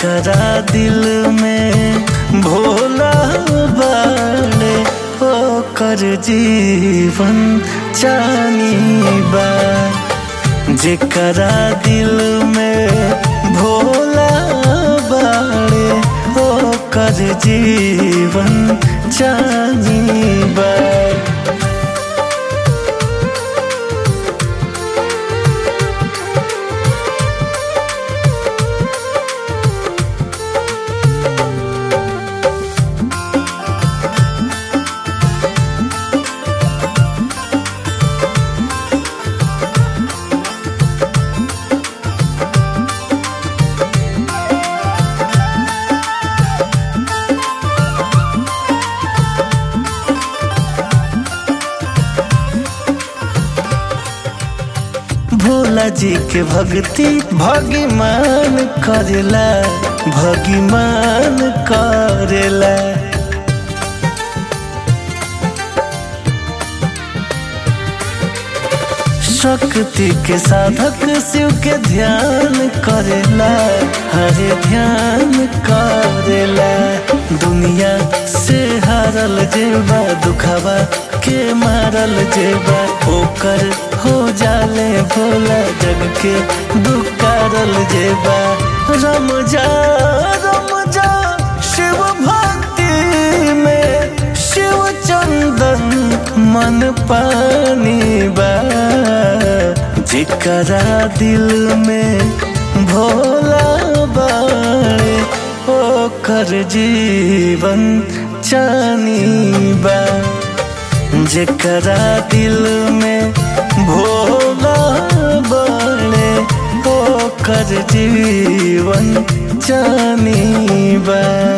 जेकरा दिल में भोला बाड़े ओकर जीवन चानी बा जेकरा दिल में भोला बाड़े ओकर जीवन चानी बा भोला जी के भक्ति भगवान करेला भगवान करेला शक्ति के साधक शिव के ध्यान करेला हरे ध्यान करेला दुनिया से हारल जेबा दुखावा के मारल जेबा ओकर हो जाले भोला जग के दुकारल जेबा रम जा रम जा शिव भक्ति में शिव चंदन मन पानी बा जिकरा दिल में भोला बाड़े ओकर जीवन चानी बा जेकरा दिल में भोला बाड़े ओकर जीवन चानी बा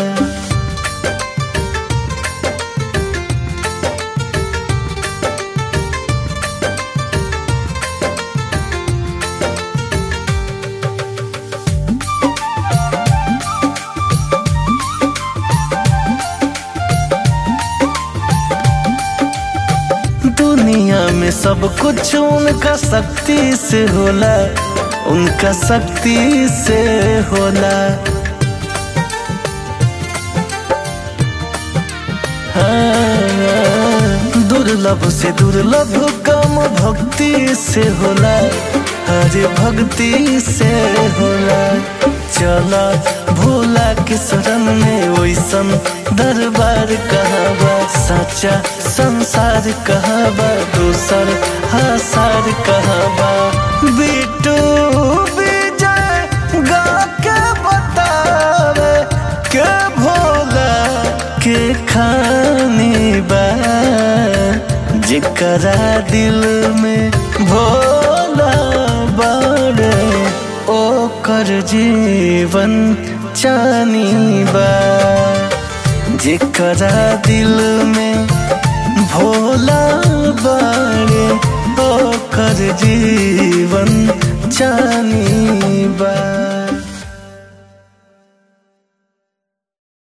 दुनिया में सब कुछ उनका शक्ति से होला उनका शक्ति से होला हाँ, दुर्लभ से दुर्लभ कम भक्ति से होला हरे भक्ति से होला चला भोला के शरण में वैसन दरबार कहाबा सच्चा संसार कहाबा दूसर हासार कहाबा बिटू विजय गा के बतावे के भोला के खानी बा जेकरा दिल में भोला बाड़े ओकर जीवन चानी बा जेकरा दिल में भोला बाड़े